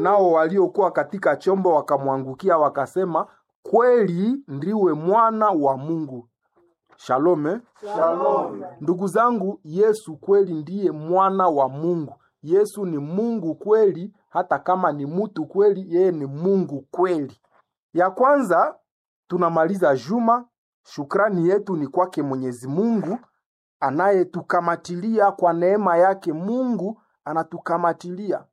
nao waliokuwa katika chombo wakamwangukia wakasema, kweli ndiwe mwana wa Mungu. Shalome. Shalom. Ndugu zangu, Yesu kweli ndiye mwana wa Mungu. Yesu ni Mungu kweli, hata kama ni mtu kweli, yeye ni Mungu kweli. Ya kwanza tunamaliza juma, shukrani yetu ni kwake Mwenyezi Mungu anayetukamatilia kwa neema yake. Mungu anatukamatilia,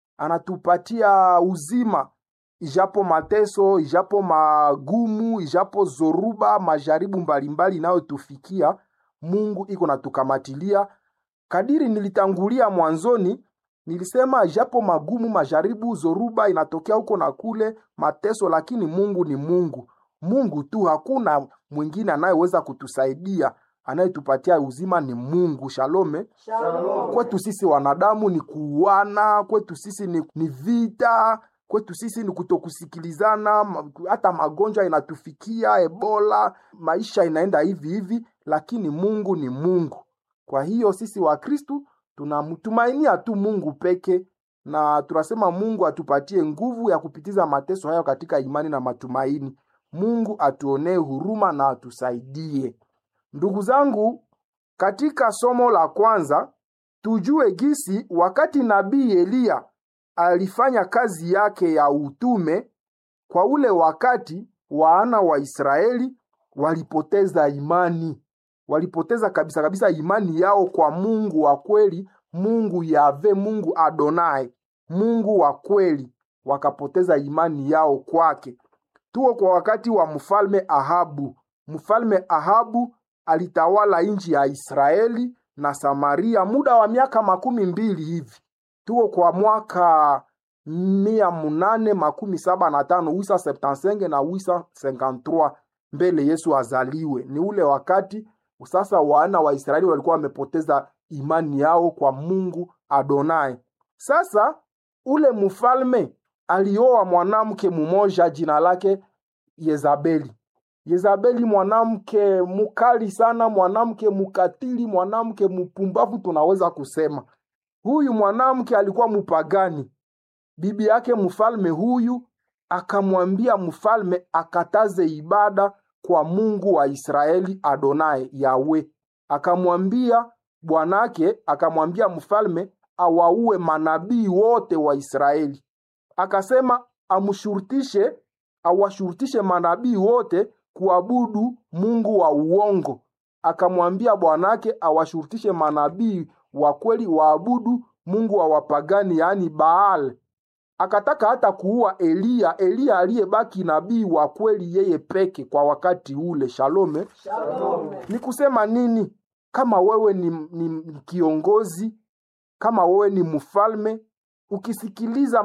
anatupatia uzima, ijapo mateso, ijapo magumu, ijapo zoruba, majaribu mbalimbali inayotufikia Mungu iko natukamatilia. Kadiri nilitangulia mwanzoni, nilisema ijapo magumu, majaribu, zoruba inatokea huko na kule, mateso, lakini Mungu ni Mungu. Mungu tu, hakuna mwingine anayeweza kutusaidia. Anayetupatia uzima ni Mungu. Shalome. Shalom. Kwetu sisi wanadamu ni kuuana, kwetu sisi ni, ni vita, kwetu sisi ni kutokusikilizana, ma- hata magonjwa inatufikia, Ebola, maisha inaenda hivi hivi, lakini Mungu ni Mungu. Kwa hiyo sisi Wakristu tunamtumainia tu Mungu peke, na tunasema Mungu atupatie nguvu ya kupitiza mateso hayo katika imani na matumaini. Mungu atuonee huruma na atusaidie. Ndugu zangu, katika somo la kwanza tujue gisi wakati nabii Eliya alifanya kazi yake ya utume, kwa ule wakati wana wa Israeli walipoteza imani, walipoteza kabisa kabisa imani yao kwa Mungu wa kweli, Mungu Yave, Mungu Adonai, Mungu wa kweli, wakapoteza imani yao kwake. Tuko kwa wakati wa mfalme Ahabu. Mfalme Ahabu alitawala nchi ya Israeli na Samaria muda wa miaka makumi mbili hivi. Tuko kwa mwaka mia munane makumi saba na tano wisa septansenge na wisa senkantrua mbele Yesu azaliwe. Ni ule wakati sasa wana wa Israeli walikuwa wamepoteza imani yao kwa Mungu Adonai. Sasa ule mfalme alioa mwanamke mmoja jina lake Yezabeli. Yezabeli mwanamke mukali sana, mwanamke mukatili, mwanamke mpumbavu, tunaweza kusema huyu mwanamke alikuwa mupagani. Bibi yake mfalme huyu akamwambia mfalme akataze ibada kwa Mungu wa Israeli Adonai Yawe. Akamwambia bwanake, akamwambia mfalme awaue manabii wote wa Israeli. Akasema amshurutishe, awashurutishe manabii wote kuabudu Mungu wa uongo. Akamwambia bwanake awashurutishe manabii wa kweli waabudu Mungu wa wapagani, yaani Baal. Akataka hata kuua Eliya, Eliya aliyebaki nabii wa kweli yeye peke kwa wakati ule. Shalome. Shalom. Ni kusema nini? Kama wewe ni, ni kiongozi, kama wewe ni mfalme, ukisikiliza